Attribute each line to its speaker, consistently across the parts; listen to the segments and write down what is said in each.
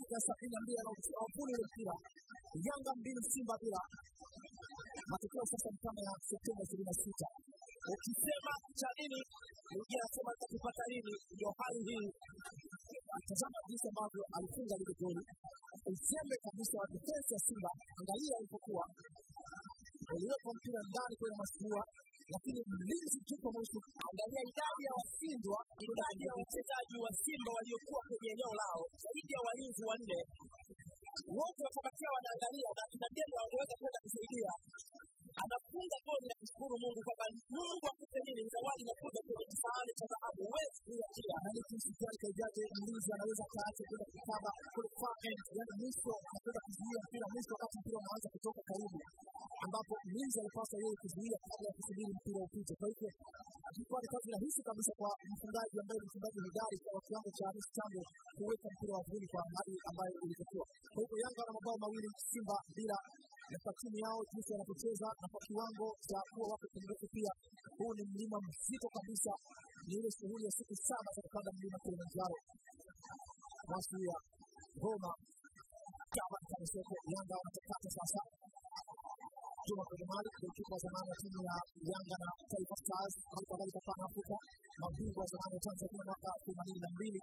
Speaker 1: dakika ya sabini na mbili anaupuli ule mpira Yanga mbili Simba bila. Matokeo sasa ni kama ya Septemba ishirini na sita.
Speaker 2: ukisema cha nini mwingine anasema nitakipata lini ndio hali hii
Speaker 1: Tazama jinsi ambavyo alifunga lile goli, uzembe kabisa wa defense ya Simba. Angalia alipokuwa uliwekwa mpira ndani kwenye mashua, lakini mlinzi tupo mwisho.
Speaker 2: angalia idadi ya washindwa idadi ya wachezaji wa simba waliokuwa kwenye eneo lao zaidi ya walinzi wanne wote wakabakia wanaangalia na kina dema wangeweza kwenda kusaidia anafunga goli na kushukuru mungu kwamba mungu akupe nini zawadi inakuja kwenye kisahani cha dhahabu huwezi kuiachia
Speaker 1: Yaani jinsi gani kaijaje mlinzi anaweza kaacha kwenda kukaba kule far end, yaani mwisho anakwenda kuzuia mpira mwisho, wakati mpira unaanza kutoka karibu, ambapo mlinzi alipaswa yeye kuzuia kabla ya kusubiri mpira upite. Kwa hivyo ilikuwa ni kazi rahisi kabisa kwa mfungaji ambaye ni mfungaji hodari kwa kiwango cha Hamis Chambo kuweka mpira wavuni kwa hali ambayo ilivyokuwa. Kwa hivyo Yanga wana mabao mawili, Simba bila na kwa timu yao jinsi wanapocheza na kwa kiwango cha kuwa wako pungufu pia. Huu ni mlima mzito kabisa, ni ile shughuli ya siku saba za kupanda mlima Kilimanjaro. Masuya Goma kama Kanisoko, Yanga wanatakata sasa Juma kwenye mali kipa wa zamani wa timu ya Yanga na Taifa Stars, hali kadhalika Pan Africa, mabingwa wa zamani wa Tanzania mwaka themanini na mbili.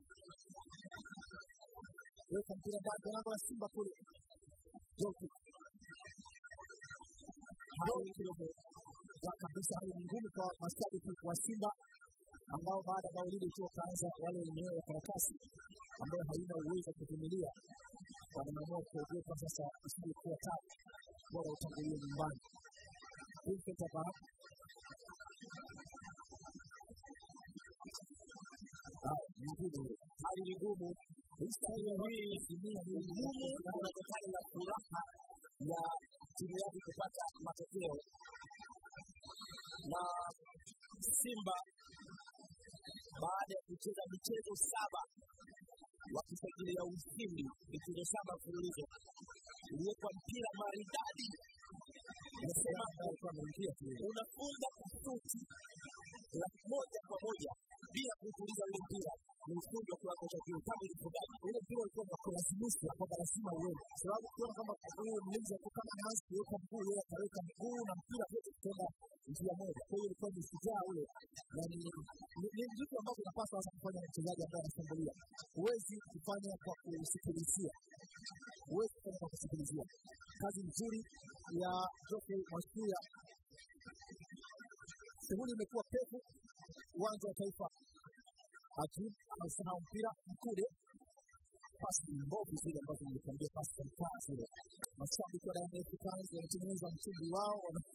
Speaker 1: Weka mpira ndani ya lango la Simba kule, Joki hali kidogo za kabisa, hali ni ngumu kwa mashabiki wa Simba ambao baada ya bao lile tu wakaanza wale wenyewe wa karatasi ambayo haina uwezo wa kuvumilia, wanaamua kuogopa sasa isije kuwa tatu, bora utangulie nyumbani. Vincent Abah nyingine
Speaker 2: hali ni ngumu historia hii ni ngumu kunatokana na furaha ya timu yake kupata matokeo na simba baada ya kucheza michezo saba wakisajilia ushindi michezo saba mfululizo uliwekwa mpira maridadi nasema unafunga kusuti la moja kwa moja bila kuutuliza ule mpira ni ufundi wa kiwango cha juu kama ilivyogaji
Speaker 1: ule mpira ulikuwa unakulazimishwa kwamba lazima uende, kwa sababu ukiona kwamba huyu mlinzi alikuwa kama anaanza kuweka mguu, yeye ataweka mguu na mpira vyote vitaenda njia moja. Kwa hiyo ilikuwa ni shujaa ule, na ni ni- ni vitu ambavyo unapaswa hasa kufanya na mchezaji ambaye anashambulia. Huwezi kufanya kwa kusikilizia, huwezi kufanya kwa kusikilizia. Kazi nzuri ya Geoffrey Masuya, shughuli imekuwa pevu uwanja wa Taifa. Ajib amesahau mpira mkude pasi mbovu zile ambazo nilikwambia pasi za mtaa zile. Mashabiki wa Young Africans wanatengeneza mchumbi wao wana-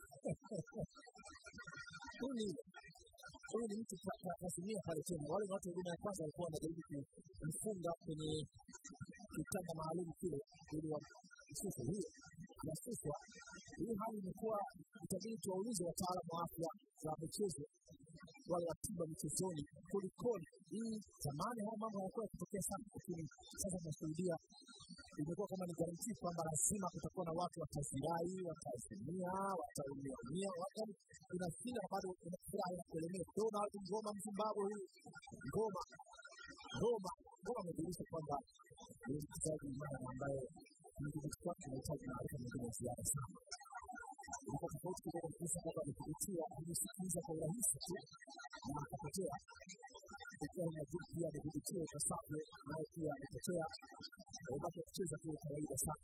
Speaker 1: huyu ni huyu ni mtu ka- ka- kazimia pale tena. Wale ni watu wa huduma ya kwanza walikuwa wanajaribu kumfunga kwenye kitanda maalum kile ili wamshushe. Hiyo inasuswa. Hii hali imekuwa itabidi tuwaulize wataalamu wa afya za michezo wale wa tiba michezoni kulikoni. Hii zamani haya mambo hayakuwa yakitokea sana, lakini sasa tunashuhudia imekuwa kama ni garantii kwamba lazima kutakuwa na watu watazirai, watazimia, wataumia umia, yaani inashinda na bado furaha inakuelemea. Tunaona watu ngoma Mzimbabwe huyu ngoma ngoma ngoma amedhihirisha kwamba ni mchezaji imara ambaye kudhibiti kwake inahitaji maarifa mengine ya ziada sana ilikuwa tofauti kidogo kabisa kwamba amekudhibitia amesikiliza kwa urahisi tu na akapotea ikiwa na juu pia amedhibitiwa ipasavyo naye pia amepotea ubaki kucheza kwa kawaida sana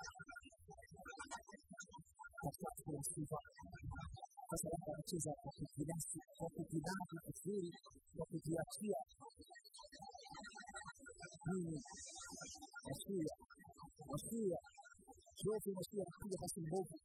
Speaker 1: katikati kuna msifa sasa labda anacheza kwa kujinasi kwa kujinadi vizuri kwa kujiachia mimi Masuya Masuya Jofi Masuya anapiga pasi mbovu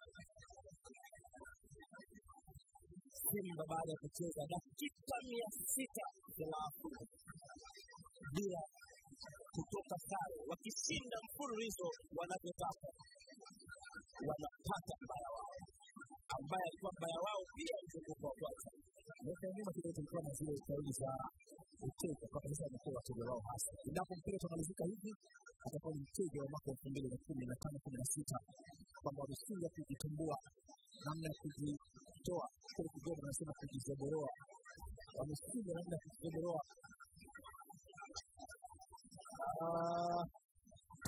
Speaker 2: simba baada ya kucheza dakika mia sita thelathini bila kutoka sare wakishinda mfululizo wanavyotaka wanapata mbaya wao ambaye alikuwa mbaya wao pia mzunguko wa kwanza
Speaker 1: miaka ya nyuma kidogo tulikuwa na zile kauli za mteja kwa sasa amekuwa wateja wao hasa endapo mpira utamalizika hivi atakuwa ni mteja wa mwaka elfu mbili na kumi na tano kumi na sita kwamba wameshindwa kujitambua namna ya kujitoa kile kidogo anasema kujizoboroa wameshindwa namna ya kujizoboroa Ah,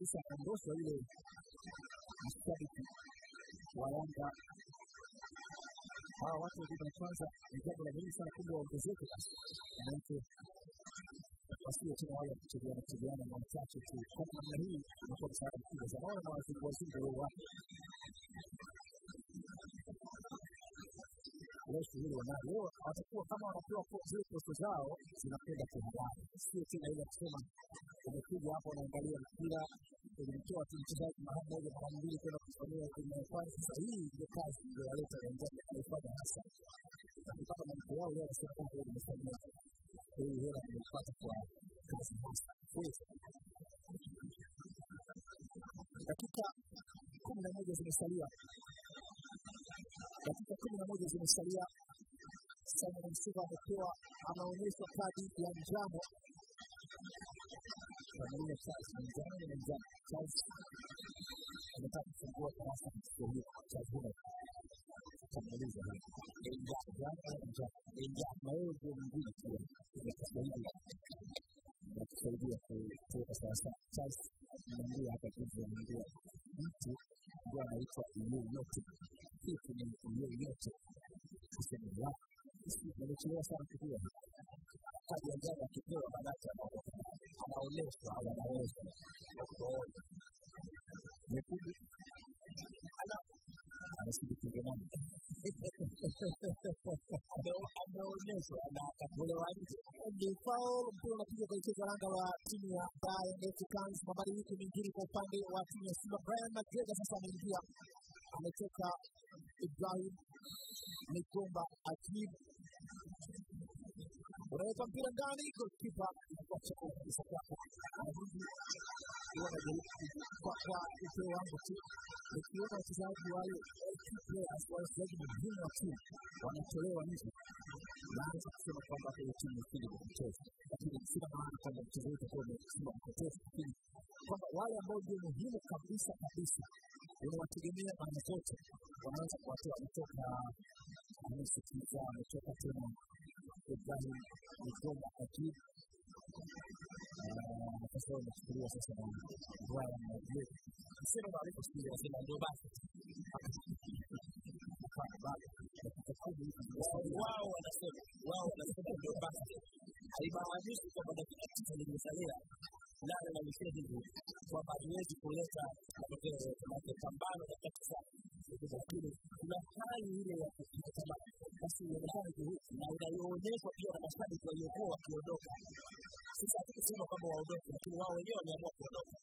Speaker 1: kabisa akaondoshwa yule mshabiki wa Yanga. Hawa watu wa huduma ya kwanza ni jambo la muhimu sana, kumbe waongezeke basi, manake wasiwe tena wale kuchezeana chezeana na wachache tu. Kwa namna hii inakuwa msaada mkubwa sana. Naona na wazungu wazungu wao wapo leo shughuli wanayo leo, watakuwa kama wanapewa po- zile posto zao zinakwenda kihalali, sio tena ile kusema umekuja hapo unaangalia mpira ulimtoa tu mchezaji mara moja mara mbili kwenda kufanyia huduma ya kwanza. Sasa hii ndio kazi ndio waleta wenzake kuifanya hasa akipata malipo yao leo, anasema kwamba leo nimefanyia hii hela nimeipata kwa kazi hasa. Kweli. Dakika kumi na moja zimesalia dakika kumi na moja zimesalia. Simon Msuva amepewa anaonyeshwa kadi ya njano Kamulia Charles ni njano ni njano. Charles anataka kufungua darasa katika hiyo Charles Hume kamuuliza hapa ni njano njano ni njano ni njano na wewe ndio mwingine pia umetusaidia umetusaidia kuweka sawasawa. Charles nimeambia hapa juzi, nimeambia mtu ndio anaitwa iliyo yote kitu ni iliyo yote kusema la nimechelewa sana kujua kadi ya njano akipewa manake anaonyeshwa au anaweza kuona nyekundu ana anasindikiza nani ameonyeshwa na akatolewa nje ni foul mpira unapigwa kuelekeza lango la timu ya Young Africans mabadiliko mengine kwa upande wa timu ya Simba Brian McGregor sasa ameingia ametoka Ibrahim Migomba Akib unaweka mpira ndani, golkipa inakuacha kabisa kwako. Anarudi huwa anajaribu kwa kwa upeo wangu tu, nikiona wachezaji wale key players, wachezaji muhimu wa timu wanatolewa nje, naanza kusema kwamba hiyo timu ikili kucheza, lakini sina maana kwamba mchezo wetu utakuwa umesema kupoteza, lakini kwamba wale ambao ndio muhimu kabisa kabisa unawategemea mara zote wanaanza kuwatoa. Ametoka amesikiza, ametoka tena Ibrahim Migomba Akib nafasi yao imechukuliwa sasa na Brian Madrid. Sina maarifa siku hizi, nasema ndio basi Hapana, bado dakika kumi hivi zimesalia.
Speaker 2: wao wanasema wao wanasema ndio basi haimaanishi kwamba dakika tisa zimesalia nane na mishia hivi kwamba hatuwezi kuleta matokeo yote make pambano dakika tisa lakini kuna hali ile ya kukata tamaa basi ionekane juhudi na inayoonyeshwa pia na mashabiki waliokuwa wakiondoka sisi hatukusema kwamba waondoke lakini wao wenyewe wameamua kuondoka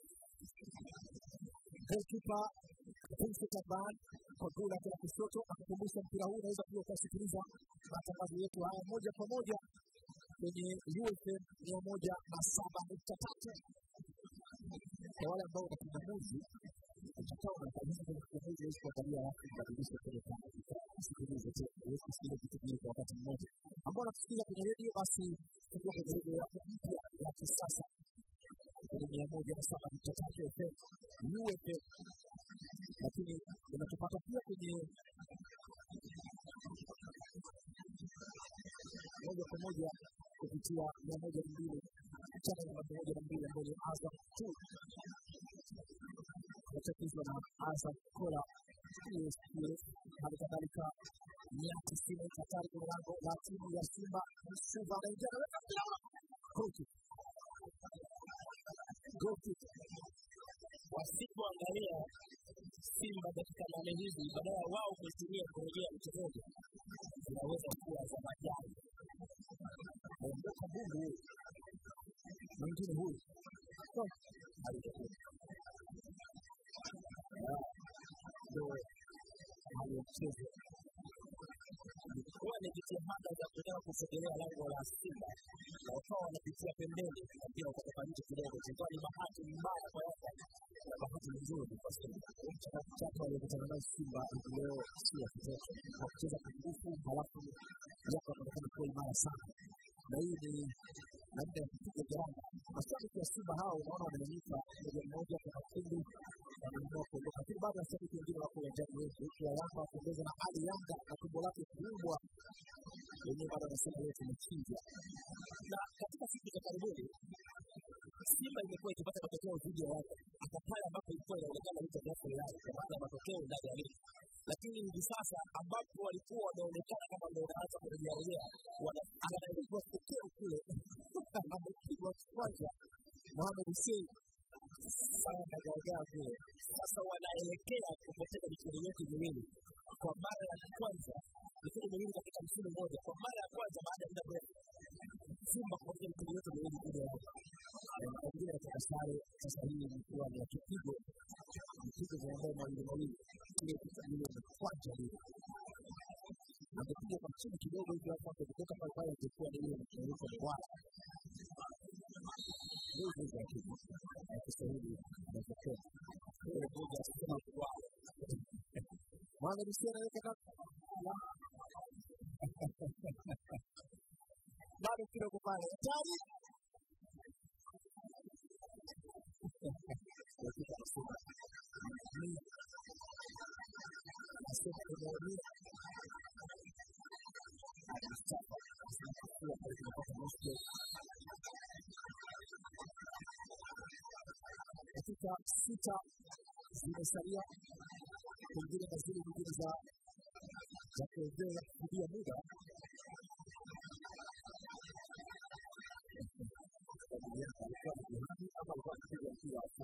Speaker 1: Goalkeeper Vincent Aban kwa goli lake la kushoto akakumbusha mpira huu unaweza pia ukasikiliza matangazo yetu haya moja kwa moja kwenye UFM mia moja na saba nukta tatu kwa wale ambao wana kingamuzi utakaa unafanyia kwenye kingamuzi huwezi kuangalia alafu kubadilisha kwenye kama usikilize tu huwezi kusikiliza vitu vingi kwa wakati mmoja ambao wanatusikiliza kwenye redio basi tutakuwa kwenye redio yako mpya ya kisasa kwenye mia moja na saba nukta tatu FM UFM lakini unatupata pia kwenye moja kwa moja kupitia mia moja na mbili chana namba mia moja na mbili ambayo ni Azam tu inachapishwa na Azam Kola PSPS hali kadhalika mia tisini hatari kwenye lango la timu ya Simba Msuva anaingia anaweka mpira goti goti
Speaker 2: wasipoangalia Simba dakika nane hizi badala ya wao kuitumia kurejea mchezaji zinaweza kuwa za majani.
Speaker 1: aondoka bungu huyu mwingine huyu Oh, alikuwa. Ah, ndo hali ya mchezo
Speaker 2: Ilikuwa ni jitihada za kutaka kusogelea lango la Simba na wakawa wanapitia pembeni na pia wakatoka nje kidogo. Ilikuwa ni bahati mbaya kwa Yanga na bahati nzuri kwa Simba.
Speaker 1: mchakato aliokutana nao Simba hivi leo sio wa kitoto, kwa kucheza kwa nguvu, halafu Yanga wanaonekana kuwa imara sana, na hii ni namna ya kupiga gharama. Mashabiki wa Simba hao unaona wananyanyuka moja mmoja kwa makundi, wanaamua kuondoka, lakini bado mashabiki wengine wako uwanjani wengi, huku wa Yanga wakiongeza na Ali Yanga na tumbo lake kubwa, wenyewe bado wanasema leo tumechinja.
Speaker 2: Na katika siku za karibuni Simba imekuwa ikipata matokeo dhidi ya Yanga hata pale ambapo ilikuwa inaonekana licha ya fulani kwa maana ya matokeo ndani ya ligi, lakini hivi sasa ambapo walikuwa wanaonekana kama ndio wanaanza kurejea rejea, anapigwa tokeo kule amepigwa kwanza Mohamed Hussein sana gaagaa kule. Sasa wanaelekea kupoteza michezo yote miwili kwa mara ya kwanza, michezo miwili katika msimu mmoja, kwa mara ya kwanza baada ya muda mrefu Simba kupoteza michezo yote miwili dhidi ya Yanga. Wengine katika sare sasa hii ilikuwa ni ya kipigo, vipigo vya mabao mawili mawili, kile ile ni kwanza lile amepiga kwa chini kidogo hivi hapo hapo kutoka pale pale ingekuwa ni ile mchezo mbaya hizi za kitu ya Kiswahili inatokea ile moja sema kwa Mwana Rusia anaweka kaka bado kidogo pale tani dakika nasema nasema tunaamini Mustafa zinachukua pale tunapata nusu dakika sita zimesalia pengine na zile nyingine za za kuongeza kurudia muda alikuwa na jihadi ama alikuwa anapiga mpira wa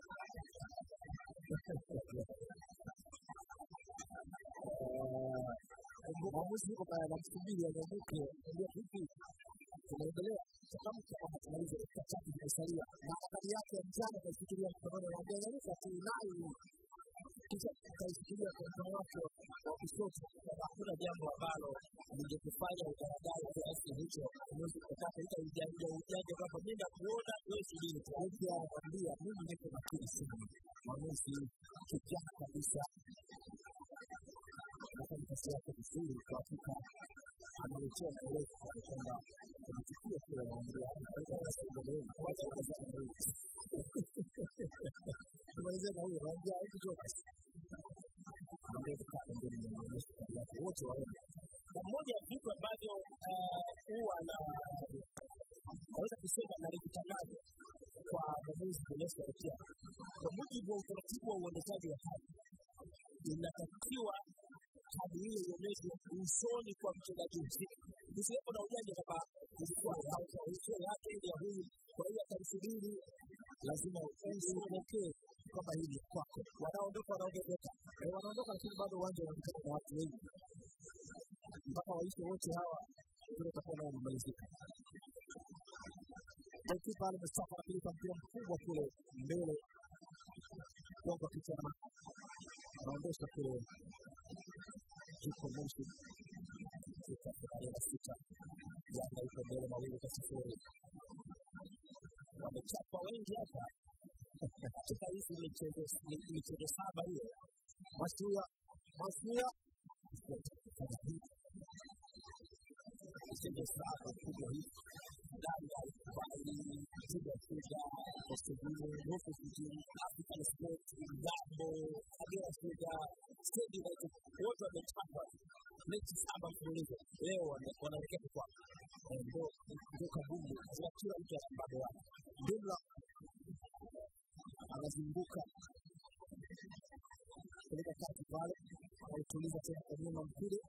Speaker 2: mwamuzi yuko pale anamsubiri anyanyuke ndio vipi tunaendelea changamka kwamba tumalize dakika chache zimesalia na kadi yake ya njano akaifikiria mkononi anaambia nyanyuka tu nayo kisha akaifikiria kwa mkono wake wa kushoto hakuna jambo ambalo lingekufanya ukaradai kiasi hicho uwezi kutaka ita ujanja ujanja kwamba mi nakuona wewe subiri tu pia anakwambia mimi niko makini sana mwamuzi kijana kabisa anafanya kazi yake vizuri kwa hakika analetea maelezo kwa kwamba kuna tukio kile anaongea tumalizia na huyo anaongea hivi Jonas anaongea kukaa pembeni ya maonyesho yake wote waone
Speaker 1: na moja ya vitu ambavyo huwa na naweza kusema nalikitangaza kwa mwamuzi Ernesto Araujo kwa mujibu wa utaratibu wa uendeshaji wa haki inatakiwa kadi hiyo ionyeshwe usoni kwa mchezaji husika, kusiwepo na ujanja kama ilikuwa usio yake ya huyu, kwa hiyo atamsubiri, lazima usipokee kwamba hii ni kwako. Wanaondoka wanaongezeka, wanaondoka, lakini bado uwanja unaonekana na watu wengi mpaka waishe wote hawa, vile utakuwa nao umemalizika. Kipa Ale Mustafa anapeleka mpira mkubwa kule mbele, gonga kichwa na anaondosha kule yuko Moshi katika finali ya sita. Yanga iko mbele mawili kwa sifuri. Wamechapa wengi hapa katika hizi michezo michezo saba hiyo. Masuya Masuya michezo saba kubwa hii Danga alikubali kupiga kuja Kosovile, Hofu Kijini, African Sport, Ngambo, Kagera Sugar, Stedi United, wote wamechapa mechi saba mfululizo. Leo wanaelekea kwa ndo ndo kabumbu, lazima kila mtu ana mbabe wake. Jumla anazunguka peleka kati pale, anautuliza tena kwa nyuma mpira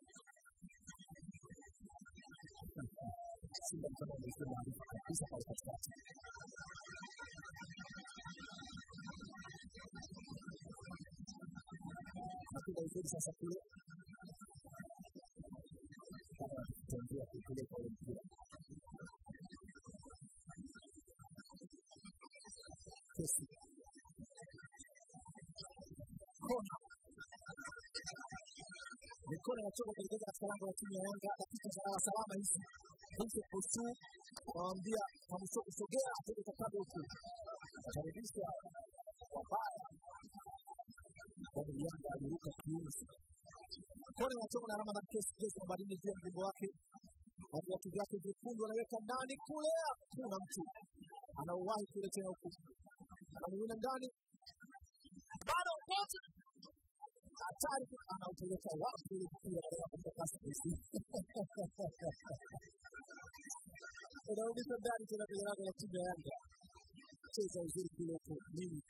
Speaker 1: Simba kama amekuwa maarufu kabisa pale katikati. Napiga vizuri sasa kule kama kutembea kupeleka ule mpira kesi kona mikono inatoka kuelekeza katika lango la timu ya Yanga dakika salama salama hizi hizo kusu waambia kamsho kusogea tuko takabe huku akaribisha wabaya kwa Yanga aliruka kiunzi kona inatoka na alama na kesi kesi nambari nne juu ya mgongo wake na viatu vyake vyekundu anaweka ndani kule kuna mtu anauwahi kule tena huku anamimina ndani bado kote hatari anaupeleka wapi ile mpira katika kumtakasa Messi unarudishwa ndani tena kwenye lango la timu ya Yanga cheza uzuri kule huko nini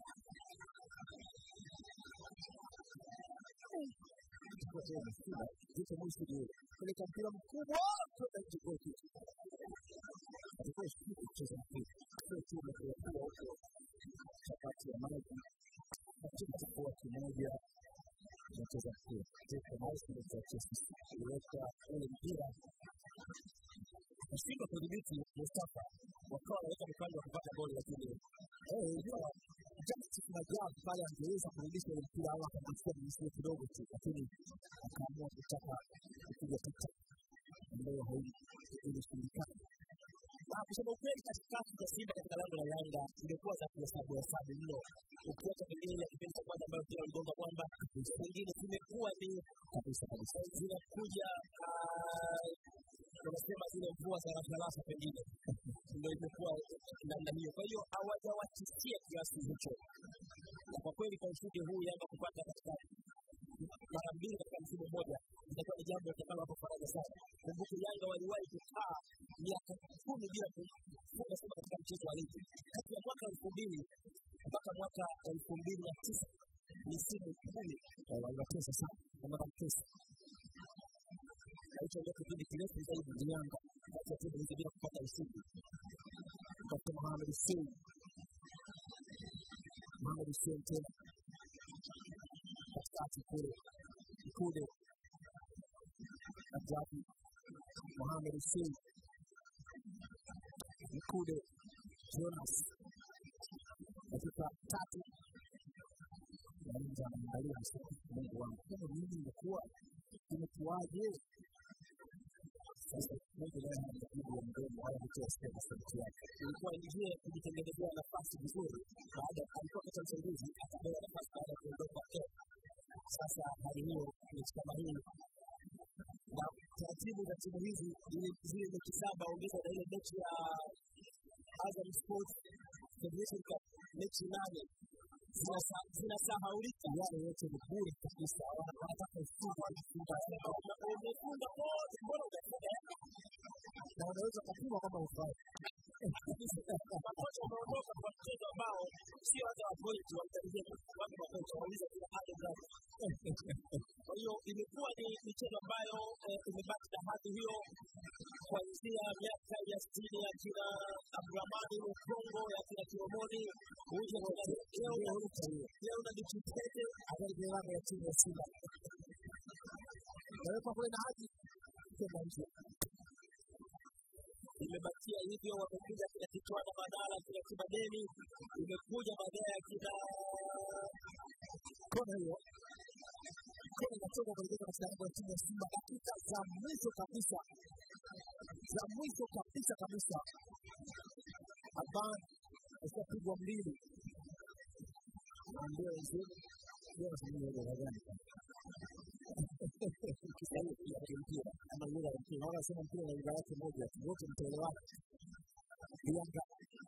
Speaker 1: Jicho mwisho ndio peleka mpira mkubwa kwenda nje kwa kitu. Atakuwa shukuru kucheza mpira. Sio tu na kuwa huko chapati ya maji. Katika chakula kimoja tunacheza mpira. Teka mouse ndio tunacheza. Kuweka ule mpira kushindwa kudhibiti Mustafa wakawa wanaweka mipango ya kupata goli, lakini eh, unajua Justice Majab pale angeweza kurudisha ile mpira au akamchukua mwisho kidogo tu, lakini akaamua kutaka kupiga picha ambayo haikushindikana. Ah, kusema ukweli, katikati za Simba katika lango la Yanga imekuwa za kuhesabu hesabu mno, ukiacha pengine ile kipindi cha kwanza ambayo mpira uligonga kwamba zingine zimekuwa ni kabisa kabisa zinakuja wanasema zile mvua za rasharasha pengine ndio imekuwa namna hiyo. Kwa hiyo hawajawatishia kiasi hicho, na kwa kweli kwa ushindi huu Yanga kupata katika mara mbili katika msimu mmoja itakuwa ni jambo litakalo hapo faraja sana. Kumbuke Yanga waliwahi kukaa miaka kumi bila kufunga Simba katika mchezo wa ligi kati ya mwaka elfu mbili mpaka mwaka elfu mbili na tisa misimu kumi waliwatesa sana, wanawatesa hicho ndio kipindi kirefu zaidi Yanga kati ya timu hizi bila kupata ushindi. Dr. Mohamed Hussein Mohamed Hussein tena katikati kule Mkude Ajabu Mohamed Hussein Mkude Jonas dakika tatu Naanza anaangalia Mungu wangu, kama mimi ingekuwa imekuwaje? Sasa Mungu naye anajibu ya mdomo wala kutoa sema sauti yake. Ilikuwa njia ya kujitengenezea nafasi vizuri, baada alikuwa katika msaidizi akapewa nafasi baada ya kuondoka Pep. Sasa hali hiyo mechi kama hii na taratibu za timu hizi zile mechi saba ongeza na ile mechi ya Azam Sports Federation Cup mechi nane zinasahaulika yale yote ni bure kabisa. Wanataka ufunga umefunga wote, mbona hujafunga? Na wanaweza kupima kwamba ufai makocha wameondoka kwa mchezo ambao sio hata wapointi walitarajia watu makocha wauliza kila hali ndani. Kwa hiyo imekuwa ni michezo ambayo imebaki na hadhi hiyo kuanzia miaka ya sitini ya kina Abdurahmani Lukongo ya kina Kiomoni uje leo na Dichitete akaendelea ya timu ya Simba naweka kule na hadi kwenda nje imebakia hivyo, wamekuja kina Kitwana Badala, kina Kibadeni, imekuja baadaye kina kona hiyo kona inatoka kuelekea katika lango la timu ya Simba, dakika za mwisho kabisa za mwisho kabisa kabisa, Aban ashapigwa mbili ndio nzuri ndio nzuri ndio gani Kiswahili pia ni mpira ama lugha ya mpira. Wala sema mpira na lugha yake moja tu, wote mtaelewana. Yanga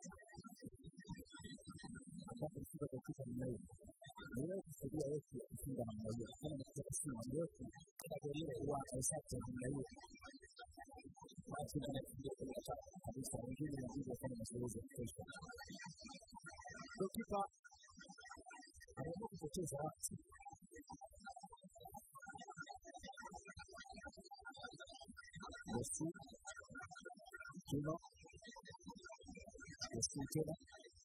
Speaker 1: ambapo mfunga kwa kipa namna hiyo niwewe kusaidia wetu ya kufunga namna hiyo, kama ni kutoka Simba ni wetu kila goli ile huwa haisati ya namna hiyo. Basi na nafikiria kwa tatu kabisa, wengine inabidi wafanye mazoezi ya kutosha. Ndio kipa anaamua kupoteza watu Yesu Kino Yesu tena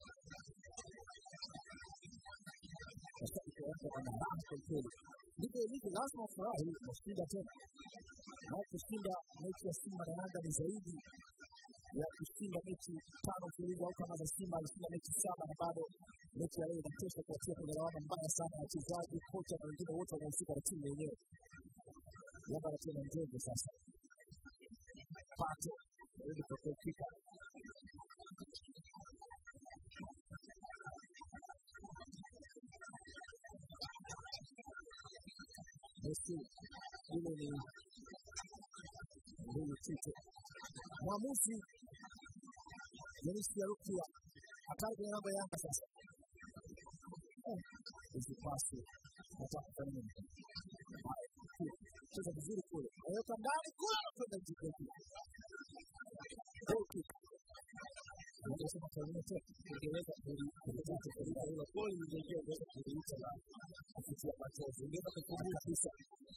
Speaker 1: mashabiki wake wana raha kwa kweli. Ndivyo ilivyo, lazima wafurahi kushinda tena, na kushinda mechi ya Simba na Yanga ni zaidi ya kushinda mechi tano mfululizo au kama za Simba alishinda mechi saba na bado mechi ya leo inatosha kuwatia kwenye lawama mbaya sana ya wachezaji, kocha na wengine wote wanaohusika na timu yenyewe. Yanga anatia na nzego sasa pato ili kutokika basi ile ni mbili tito mwamuzi Denisi Yarukia hatari kwenye namba Yanga sasa hizi pasi nataka kufanya nini cheza vizuri kule aweka ndani kule anakwenda jikoti goalkick anasema Tanzania tena
Speaker 2: ingeweza kulitatu kulia hilo goli lingeingia ingeweza kuliita na kufikia machozi, ingeweza kupungua kabisa.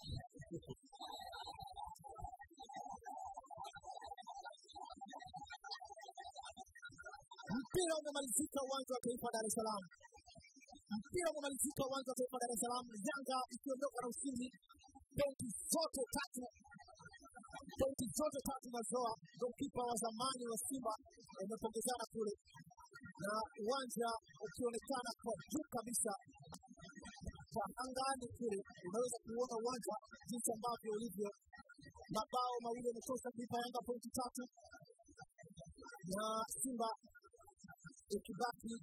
Speaker 1: mpira umemalizika uwanja wa taifa Dar es Salaam. Mpira umemalizika uwanja wa taifa Dar es Salaam, Yanga ikiondoka na ushindi pointi zote tatu, pointi zote tatu nazoa. Golkipa wa zamani wa Simba wamepongezana kule na uwanja ukionekana kwa juu kabisa kwa angani kule, unaweza kuona uwanja jinsi ambavyo ulivyo. Mabao mawili yametosha kuipa Yanga pointi tatu na Simba ikibaki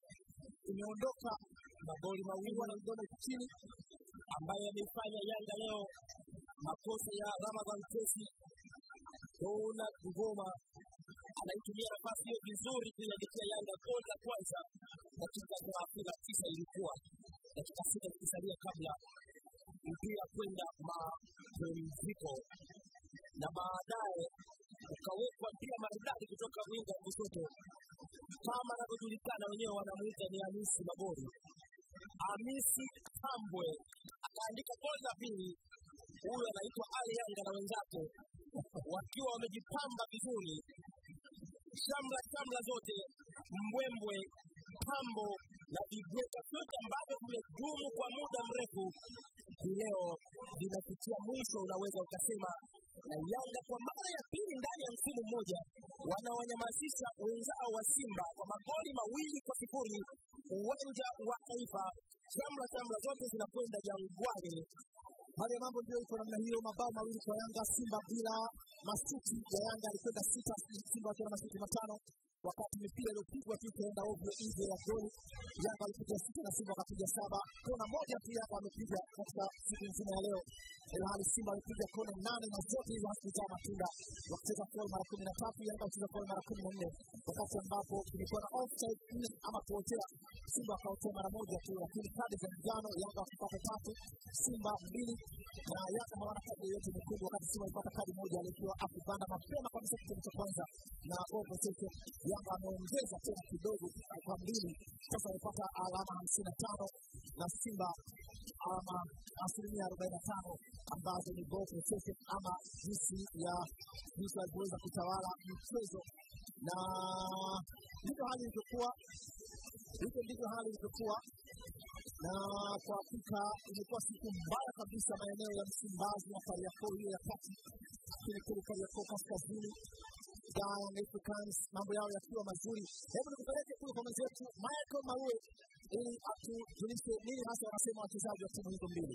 Speaker 1: imeondoka
Speaker 2: magoli mawili
Speaker 1: wanagona chini
Speaker 2: ambayo yameifanya Yanga leo makosa ya Ramadhan Kesi Dona Ngoma anaitumia nafasi hiyo vizuri kuiandikia Yanga goli la kwanza dakika thelathini na tisa ilikuwa dakika sita zikisalia kabla mpira kwenda mapumziko na baadaye ukawekwa mpira maridadi kutoka winga wa kushoto kama anavyojulikana wenyewe wanamuita ni Hamisi Magori. Hamisi Tambwe akaandika goli la pili. Huyu anaitwa Ali Yanga na wenzake wakiwa wamejipamba vizuri, shamla shamla zote, mbwembwe, pambo na vibweta vyote ambavyo vimedumu kwa muda mrefu, hii leo vinafikia mwisho, unaweza ukasema na Yanga kwa mara ya pili ndani ya msimu mmoja wanawanyamazisha wenzao wa Simba kwa magoli mawili kwa sifuri uwanja wa Taifa. Shamla shamla zote zinakwenda Jangwani.
Speaker 1: Hali ya mambo ndio iko namna hiyo, mabao mawili kwa Yanga, Simba bila masuti ya Yanga alikwenda sita, Simba akiwa na masuti matano, wakati mipira iliyopigwa tu ikaenda ovyo nje ya goli. Yanga alipiga sita na Simba wakapiga saba. Kona moja tu Yanga amepiga katika siku nzima ya leo, ilhali Simba alipiga kona nane na zote hizo hazikuzaa matunda, wakicheza foul mara kumi na tatu, Yanga wakicheza foul mara kumi na nne, wakati ambapo kulikuwa na offside nne ama kuotea. Simba akaotea mara moja tu, lakini kadi za njano Yanga wakipata tatu, Simba mbili na Yanga hawana kadi yoyote nyekundu, wakati Simba alipata kadi moja alikiwa akipanda mapema kabisa kipindi cha kwanza na Bobo Tete. Yanga ameongeza tena kidogo kwa mbili, sasa amepata alama hamsini na tano na Simba alama asilimia arobaini na tano ambazo ni Bobo Tete ama jinsi ya jinsi alivyoweza kutawala mchezo, na ndivyo hali ilivyokuwa, hivyo ndivyo hali ilivyokuwa na kwa hakika imekuwa siku mbaya kabisa maeneo ya Msimbazi na Kariakoo hiyo ya kati, lakini kule Kariakoo kaskazini Young Africans mambo yao yakiwa mazuri. Hebu nikupeleke kule kwa mwenzetu Michael Maue ili atujulishe nini hasa wanasema wachezaji wa timu hizo mbili.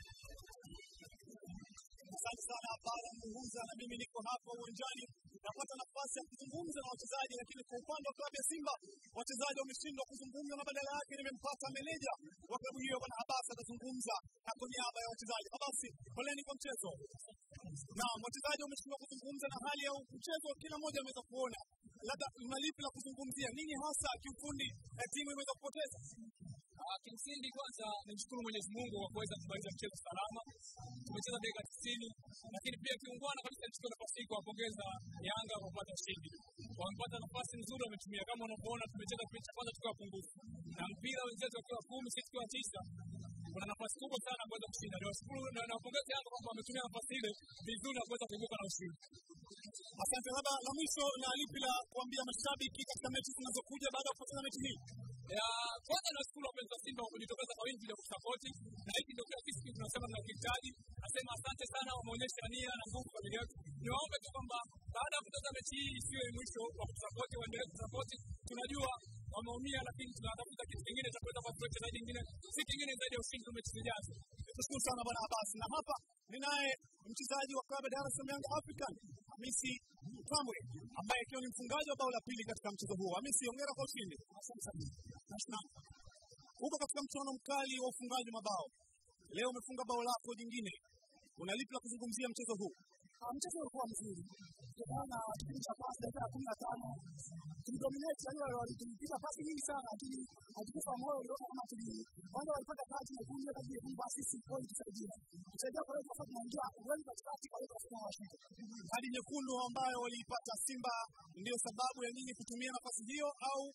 Speaker 3: Asante sana Bara Muhuza, na mimi niko hapa uwanjani napata nafasi ya kuzungumza na wachezaji, lakini kwa upande wa klabu ya Simba wachezaji wameshindwa kuzungumza, na badala yake nimempata meneja wa klabu hiyo Bwana Habasi atazungumza na kwa niaba ya wachezaji. Habasi, poleni kwa mchezo. Naam, wachezaji wameshindwa kuzungumza na hali ya mchezo, kila mmoja ameweza kuona. Labda mna lipi la kuzungumzia? Nini hasa kiufundi eh, timu imeweza kupoteza?
Speaker 4: Ah, Kimsingi kwanza nimshukuru Mwenyezi Mungu kwa kuweza kumaliza mchezo salama. Tumecheza dakika tisini, lakini pia kiungwana kabisa nichukue nafasi hii kuwapongeza Yanga kwa kupata ushindi. Wamepata nafasi nzuri, wametumia. Kama unavyoona, tumecheza kipindi cha kwanza tukiwa pungufu na mpira wenzetu wakiwa kumi, sisi tukiwa tisa kuna nafasi kubwa sana ya kuweza kushinda. Niwashukuru na nawapongeza Yanga kwamba wametumia nafasi ile vizuri na kuweza kuibuka na ushindi.
Speaker 3: Asante. Labda la mwisho na lipi la kuambia mashabiki katika mechi zinazokuja baada ya kupoteza mechi hii?
Speaker 4: ya kwanza nashukuru wapenzi wa Simba kwa kujitokeza kwa wingi na kusapoti, na hiki ndio kila sisi tunasema tunakihitaji. Nasema asante sana, wameonyesha nia na nguvu kwa ajili yetu. Niwaombe tu kwamba baada ya kutoka mechi hii isiwe mwisho wa kutusapoti, waendelee kutusapoti. Tunajua wameumia, lakini tunatafuta kitu kingine cha kuweza kuwapa wachezaji wengine, si kingine zaidi ya ushindi wa mechi zijazo.
Speaker 3: Tushukuru sana bwana Abbas, na hapa ninaye mchezaji wa klabu ya Dar es Salaam Young African Hamisi Kamwe ambaye akiwa ni mfungaji wa bao la pili katika mchezo huo. Hamisi, hongera kwa ushindi. Naam. Huko katika mchuano mkali wa ufungaji mabao, leo umefunga bao lako jingine, una lipi la kuzungumzia mchezo huu?
Speaker 5: mchezo ulikuwa mzuri kutokana na kipindi cha pasi dakika ya kumi na tano tulidominate, yani walitupiga pasi nyingi sana, lakini hatukufa moyo. Uliona kama tuli kwanza walipata kati nyekundu, kati nyekundu, basi sisi kweli tusaidia tusaidia, kwa hiyo sasa tunaingia wengi katikati, kwa hiyo tunasema washinde.
Speaker 3: Kadi nyekundu ambayo waliipata Simba ndiyo sababu ya nyinyi kutumia nafasi hiyo au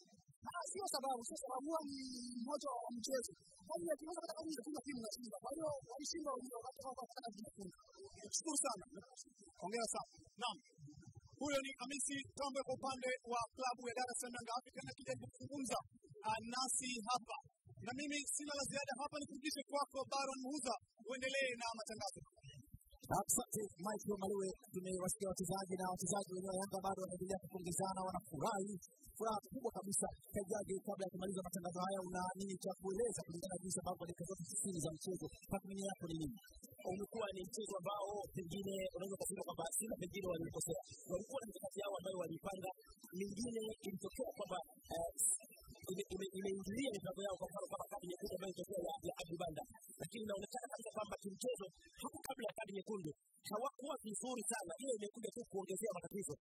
Speaker 5: Ah, sio sababu, sio sababu, huwa ni moto wa mchezo. Yaani akiweza hata kama kuna timu inashinda, kwa hiyo walishinda wengine wakati wao wakataka kujifunza.
Speaker 3: Shukuru sana, hongera sana. Naam, huyo ni Hamisi Tombe kwa upande wa klabu ya Dar es Salaam Young Africans akija kuzungumza ah, nasi hapa, na mimi sina la ziada hapa, nikurudishe kwako Baron Muhuza, uendelee na matangazo.
Speaker 1: Asante Michael Maliwe, tumewasikia wachezaji na wachezaji wenyewe wa Yanga bado wanaendelea kupongezana, wanafurahi furaha kubwa kabisa. Kajaji, kabla ya kumaliza matangazo haya, una nini cha kueleza kulingana na jinsi ambavyo dakika zote sitini za mchezo, tathmini yako ni nini?
Speaker 2: umekuwa ni mchezo ambao pengine unaweza kusema kwamba sina pengine walikosea, walikuwa na mikakati yao ambayo walipanga, mingine ilitokea kwamba eh, ime- ime- imeingilia mipango yao, kwa mfano kama kadi nyekundu ambayo ilitokea ya ya Abdi Banda, lakini inaonekana kabisa kwamba kimchezo hapo kabla ya kadi nyekundu hawakuwa vizuri sana, hiyo imekuja tu kuongezea matatizo